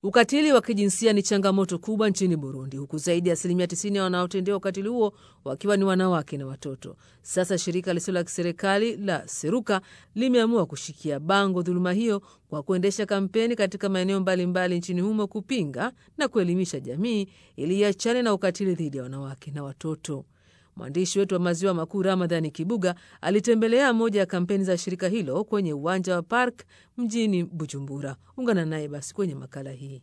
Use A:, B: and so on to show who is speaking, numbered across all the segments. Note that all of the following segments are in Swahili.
A: Ukatili wa kijinsia ni changamoto kubwa nchini Burundi, huku zaidi ya asilimia 90 ya wanaotendewa ukatili huo wakiwa ni wanawake na watoto. Sasa shirika lisilo la kiserikali la Seruka limeamua kushikia bango dhuluma hiyo kwa kuendesha kampeni katika maeneo mbalimbali nchini humo kupinga na kuelimisha jamii ili iachane na ukatili dhidi ya wanawake na watoto. Mwandishi wetu wa maziwa makuu Ramadhani Kibuga alitembelea moja ya kampeni za shirika hilo kwenye uwanja wa Park mjini Bujumbura. Ungana naye basi kwenye makala hii.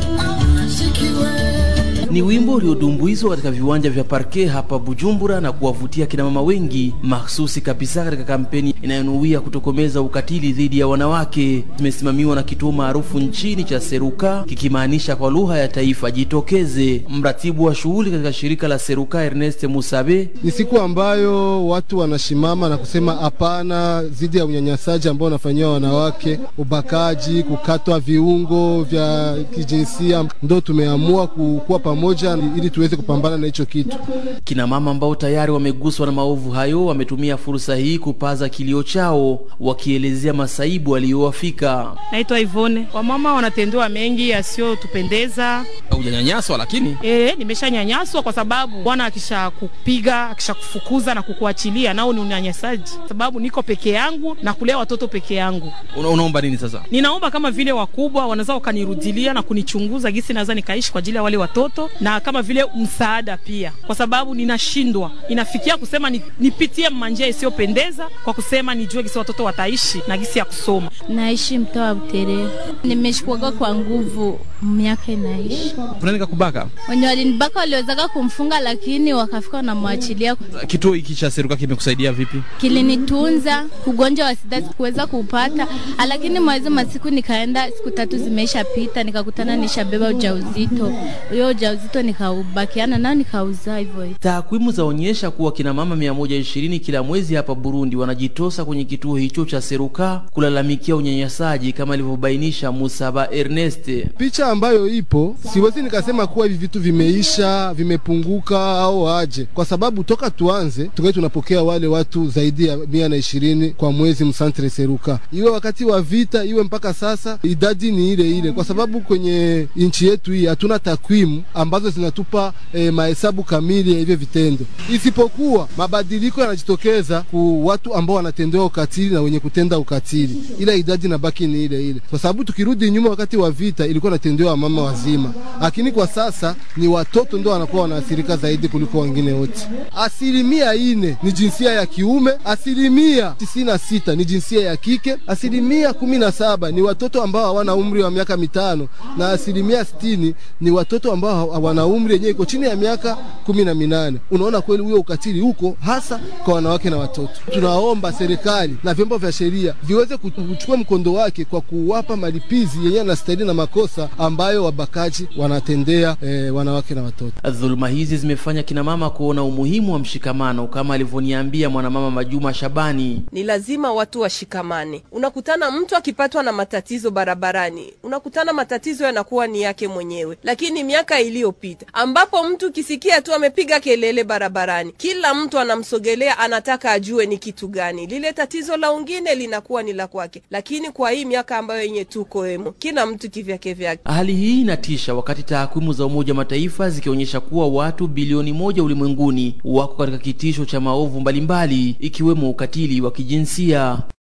B: Ni wimbo uliodumbuizwa katika viwanja vya Parke hapa Bujumbura na kuwavutia kinamama wengi mahsusi kabisa katika kampeni inayonuia kutokomeza ukatili dhidi ya wanawake. Zimesimamiwa na kituo maarufu nchini cha Seruka, kikimaanisha kwa lugha ya taifa jitokeze. Mratibu wa shughuli katika shirika la Seruka Ernest Musabe:
C: ni siku ambayo watu wanashimama na kusema hapana dhidi ya unyanyasaji ambao unafanyiwa wanawake, ubakaji, kukatwa viungo vya kijinsia. Ndo tumeamua kukuwa pamoja ili tuweze kupambana na hicho kitu.
B: Kina mama ambao tayari wameguswa na maovu hayo wametumia fursa hii kupaza kilio chao, wakielezea masaibu aliyowafika.
D: Naitwa Ivone. Wamama wanatendewa mengi yasiyotupendeza.
E: Hujanyanyaswa lakini
D: E, nimeshanyanyaswa kwa sababu bwana akisha kupiga akisha kufukuza na kukuachilia, nao ni unyanyasaji, sababu niko peke yangu na kulea watoto peke yangu.
E: una, unaomba nini sasa?
D: Ninaomba kama vile wakubwa wanaweza wakanirudilia na kunichunguza gisi naweza nikaishi kwa ajili ya wale watoto, na kama vile msaada pia, kwa sababu ninashindwa, inafikia kusema ni, nipitie manjia isiyopendeza kwa kusema nijue gisi watoto wataishi na gisi ya kusoma.
F: Naishi mtaa wa Buterere, nimeshikwaga kwa nguvu miaka inaishi.
E: Kuna nikakubaka
F: Wenye walinibaka waliwezaka kumfunga, lakini wakafika wanamwachilia.
E: kituo hiki cha Seruka kimekusaidia vipi?
F: Kilinitunza ugonjwa wa sida, sikuweza kuupata, lakini mwezi masiku nikaenda, siku tatu zimeisha pita, nikakutana nishabeba ujauzito. Huyo ujauzito nikaubakiana nao nikauzaa hivyo hivyo.
B: Takwimu zaonyesha kuwa kina mama 120 kila mwezi hapa Burundi wanajitosa kwenye kituo hicho cha Seruka kulalamikia unyanyasaji kama alivyobainisha Musaba Ernest.
C: Picha ambayo ipo, siwezi nikasema kuwa hivi vitu vimeisha, vimepunguka au aje, kwa sababu toka tuanze tungali tunapokea wale watu zaidi ya mia na ishirini kwa mwezi msantre Seruka, iwe wakati wa vita, iwe mpaka sasa, idadi ni ile ile, kwa sababu kwenye nchi yetu hii hatuna takwimu ambazo zinatupa eh, mahesabu kamili ya hivyo vitendo, isipokuwa mabadiliko yanajitokeza ku watu ambao wanatendewa ukatili na wenye kutenda ukatili, ila idadi inabaki ni ile ile, kwa sababu tukirudi nyuma, wakati wa vita ilikuwa inatendewa mama wazima, lakini kwa sasa ni watoto ndio wanakuwa wanaathirika zaidi kuliko wengine wote. Asilimia ine ni jinsia ya kiume, asilimia tisini na sita ni jinsia ya kike, asilimia kumi na saba ni watoto ambao hawana umri wa miaka mitano na asilimia sitini ni watoto ambao hawana umri yenyewe iko chini ya miaka kumi na minane. Unaona kweli huyo ukatili huko hasa kwa wanawake na watoto. Tunaomba serikali na vyombo vya sheria viweze kuchukua mkondo wake kwa kuwapa malipizi yenyewe yanastahili na makosa ambayo wabakaji wanatendea eh, wanawake na watoto.
B: Dhuluma hizi zimefanya kina mama kuona umuhimu wa mshikamano kama alivyoniambia mwanamama Majuma Shabani.
G: Ni lazima watu washikamane. Unakutana mtu akipatwa na matatizo barabarani, unakutana matatizo yanakuwa ni yake mwenyewe, lakini miaka iliyopita ambapo mtu kisikia tu amepiga kelele barabarani, kila mtu anamsogelea, anataka ajue ni kitu gani lile tatizo la wengine linakuwa ni la kwake, lakini kwa hii miaka ambayo yenye tuko emo, kila mtu kivyake vyake.
B: Hali hii inatisha wakati takwimu za Umoja wa Mataifa zikionyesha kuwa watu bilioni moja ulimwenguni wako katika kitisho cha maovu mbalimbali ikiwemo ukatili wa kijinsia.